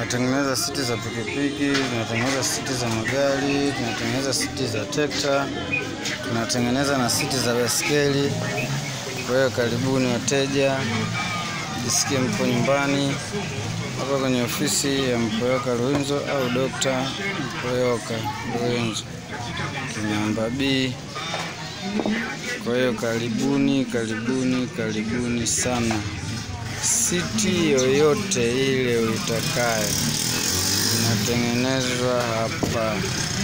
Tunatengeneza siti za pikipiki, tunatengeneza siti za magari, tunatengeneza siti za trekta, tunatengeneza na siti za baiskeli. Kwa hiyo karibuni wateja, jisikie mpo nyumbani hapa kwenye ofisi ya Mpoyoka Ruinzo au Dokta Mpoyoka Ruinzo Kinamba B. Kwa hiyo karibuni, karibuni, karibuni sana. Siti yoyote ile uitakayo inatengenezwa hapa.